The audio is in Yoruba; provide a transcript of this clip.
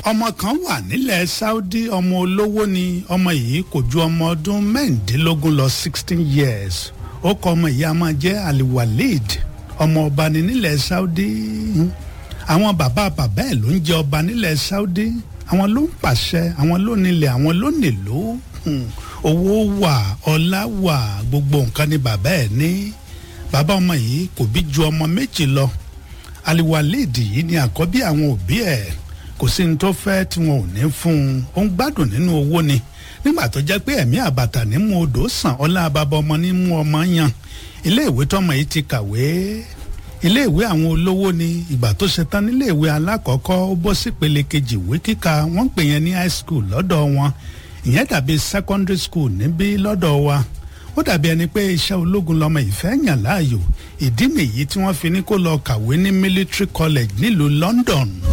ọmọ kan wà nílẹ̀ saudi ọmọ olówó ni ọmọ yìí kò ju ọmọ ọdún mẹ́rìndínlógún lọ sixteen years ó kọ ọmọ yìí a máa jẹ́ aliwaleed ọmọ ọba ni nílẹ̀ saudi àwọn bàbá bàbá ẹ̀ ló ń jẹ ọba nílẹ̀ saudi àwọn ló ń pàṣẹ àwọn ló nílẹ̀ àwọn ló nílò owó wà ọlá wà gbogbo nǹkan ni bàbá ẹ̀ ní bàbá ọmọ yìí kò bí ju ọmọ méjì lọ aliwaleed yìí ni àkọ́bí àwọn òbí ẹ̀ kò sí ní tó fẹ́ tí wọn ò ní fún un ó ń gbádùn nínú owó ni nígbà tó jẹ́ pé ẹ̀mí àbàtà ní mú odò sàn ọlá bàbá ọmọ ní mú ọmọ yan iléèwé tọmọ yìí ti kàwé iléèwé àwọn olówó ni ìgbà tó ṣe tán níléèwé alákọ̀ọ́kọ́ ó bọ́ sípele kejì ìwé kíkà wọ́n ń pè yẹn ní high school lọ́dọ̀ wọn ìyẹn dàbí secondary school níbí lọ́dọ̀ wa ó dàbí ẹni pé iṣẹ́ ológun lọmọ ìfẹ́ yàn láàyò ìdí nìyí tí wọ́n fi ní kó lọ kàwé ní military college nílùú London.